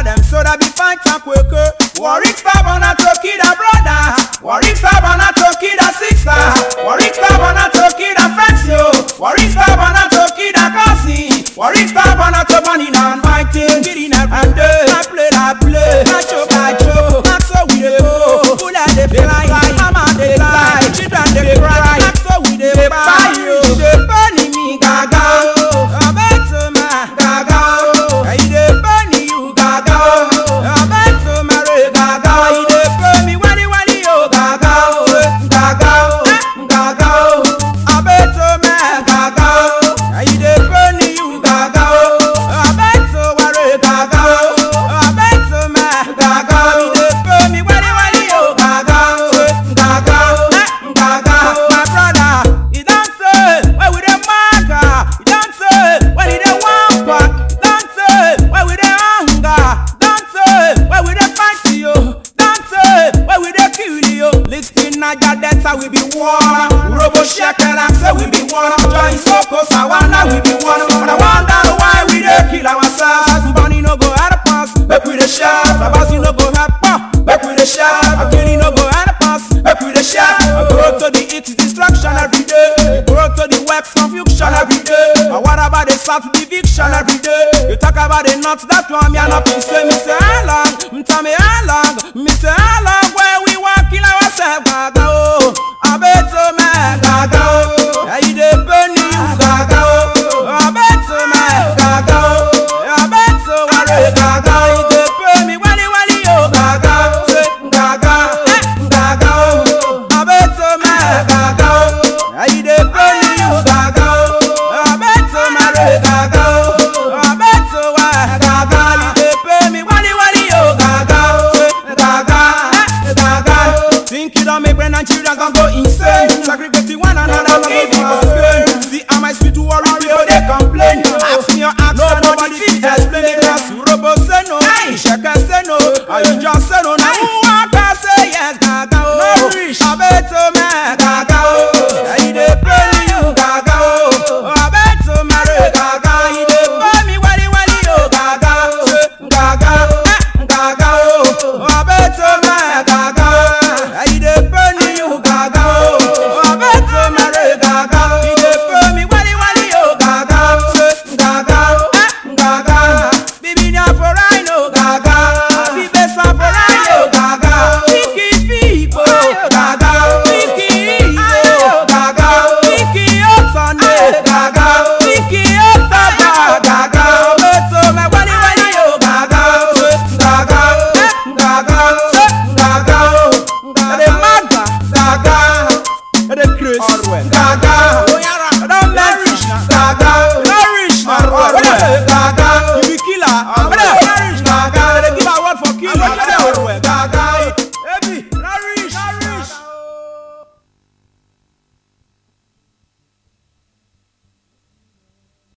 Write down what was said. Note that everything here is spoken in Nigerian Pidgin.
them so that be fight and quicker. Warwick stab on a toki the brother. Warwick stab on a toki the sister. Warwick stab on a toki the friends yo. Warwick stab on a toki the cousin. Warwick stab on a to money and fighting. Getting a and day. I play I play. I choke I choke. That's how we dey go. Full of the fly. Mama dey fly. Children dey cry. That's how we dey buy yo. Dey bunny me gaga. I bet to my gaga. I dey bunny you gaga. I bet to my re gaga. I dey pay me wani wani yo gaga. Gaga. Gaga. I bet to my gaga. I dey bunny you gaga. I bet to my re gaga. I bet to my gaga. I dey pay me wani wani yo gaga. Gaga. Gaga. My brother, he don say where we dey maga. He don say when he dey wan pack. Don say where we dey hunger. Don say where we dey fight yo. Don say where we dey kill yo. Listing Naija Delta we be one. Robo Shekela say we be one. Join Soko Sawana we be one. But I wonder why we dey kill ourselves. Money no go help us. Make we dey shout. Babasi no go help us. Make we dey shout. Akiri no go help us. Make we dey shout. I go to the east destruction every day. You go to the west confusion every day. And what about the south eviction every day? You talk about the north, that one me and up. You say me say how long? Me tell me how long? Me say how long? Where we want kill ourselves? Gaga oh, I bet to me gaga oh. Yeah, you dey burn you gaga oh. I bet to me gaga oh. I bet to worry gaga. You